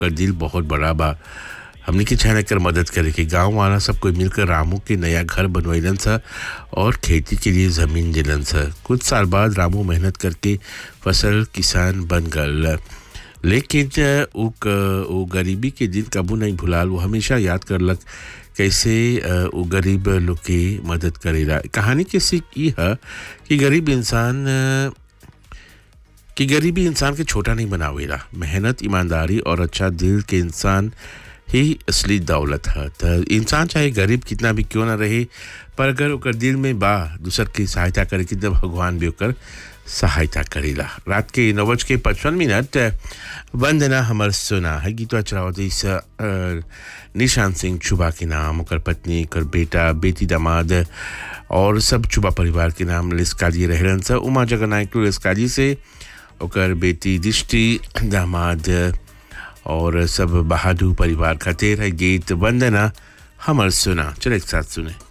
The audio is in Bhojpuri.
का दिल बहुत बड़ा बा हमनी के चाहे कर मदद करे के गांव वाला सब कोई मिलकर रामू के नया घर बनवैलन सा और खेती के लिए ज़मीन दिलन सा कुछ साल बाद रामू मेहनत करके फसल किसान बन गल लेकिन अ, उ क- उ गरीबी के दिन कबू नहीं भुलाल वो हमेशा याद करलक कैसे अ, उ गरीब लोग के मदद करेला कहानी के सीख ई है कि गरीब इंसान अ, कि गरीबी इंसान के छोटा नहीं बनावेला मेहनत ईमानदारी और अच्छा दिल के इंसान ही असली दौलत है त इंसान चाहे गरीब कितना भी क्यों ना रहे पर अगर ओकर दिल में बा दूसर की सहायता करे कि तब भगवान भी ओकर सहायता करेला रात के नौ बज के पचपन मिनट वंदना हमर सुना है गीतवा चलावत इस अ, निशान सिंह चुबा के नाम ओकर पत्नी ओकर बेटा बेटी दामाद और सब चुबा परिवार के नाम लिस्काजी रहलन सा उमा जगन्नायक लिस्काजी से ओकर बेटी दृष्टि दामाद और सब बहादुर परिवार खातिर है गीत वंदना हमर सुना चलो एक साथ सुने